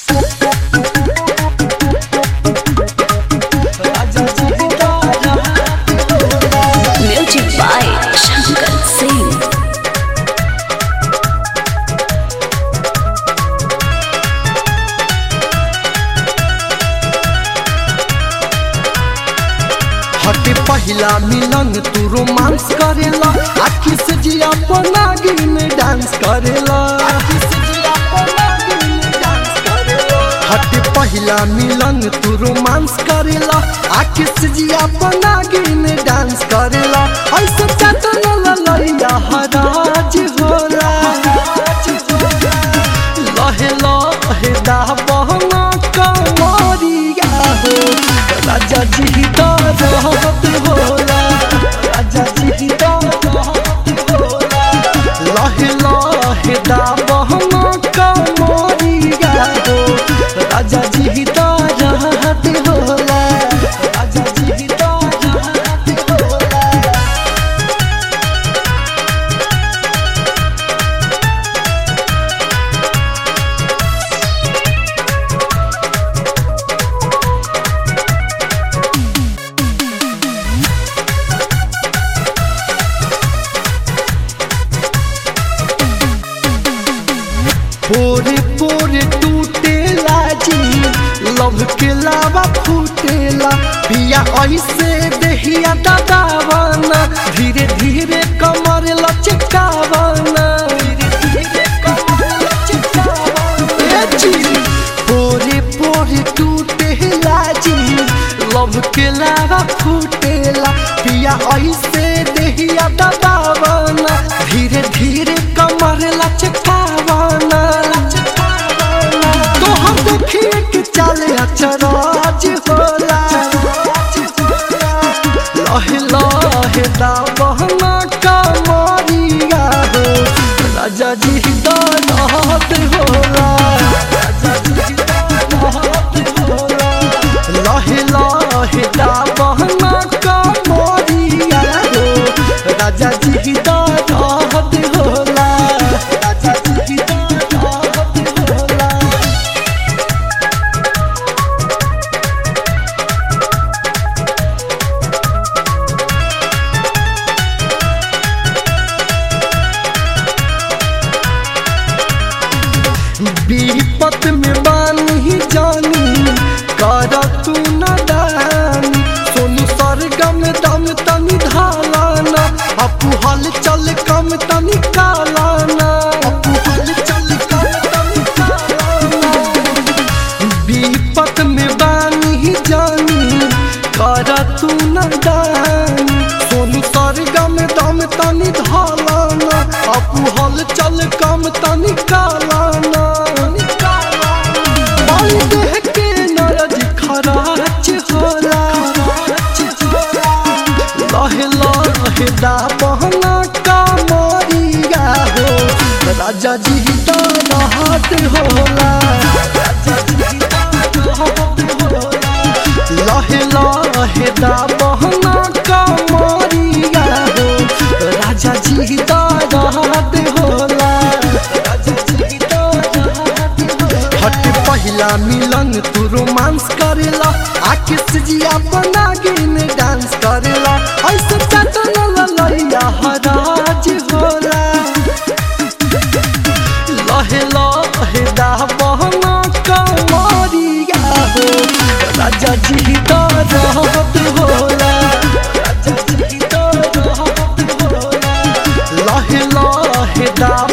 Music by Shankar Singh. हटे पहिला मिलन तू रोमांस करेला आखी से जिया पनागी में डांस करेला हटे पहिला मिलन तू रोमांस करेला आखी से जिया पनागी में डांस करेला ऐसे चटन ललैया हराज होला लहे लहे दा बहना कमरिया हो राजा जी का रहत होला राजा जी का रहत होला लहे लहे दा बहना कमरिया हो राजा जी का रहत होला राजा जी का रहत होला पोरे पोरे टूटेला जी लव के लावा फूटेला पिया ऐसे देहिया दबावाना धीरे धीरे कमर लचकावाना धीरे धीरे कमर लचकावाना ए जी पोरे पोरे टूटेला जी लव के लावा फूटेला पिया ऐसे देहिया दबावाना धीरे धीरे कमर लचकावाना तो हम देखिए कि चले अचराज होला लहे लहे दा बहना कमरिया हो राजा जी दा रहत होला राजा जी दा रहत होला लहे लहे दा बहना कमरिया हो राजा जी दा रहत होला राजा जी दा रहत होला विपत में बानी जानी कर तू न दानी सोनू सरगम दम तनी धालाना अपू हल चल कम तनी कालाना अपू हल चल कम तनी कालाना विपत में बानी जानी कर तू न दानी सोनू सरगम दम तनी धालाना अपू हल चल कम तनी कालाना बाई देह के नरज खराच होला लहे लहे दा बहना कामरिया हो राजा जी दा रहत होला राजा जी दा रहत होला लहे लहे दा बहना कामरिया हो राजा जी दा रहत होला राजा जी दा रहत होला हट पहिला मिलन तू रोमांस करेला आखिर से जिया बनागी में डांस करेला ऐसे चटन ललैया हराज होला लहे लहे दा बहना कमरिया हो राजा जी दा रहत होला राजा जी दा रहत होला लहे लहे दा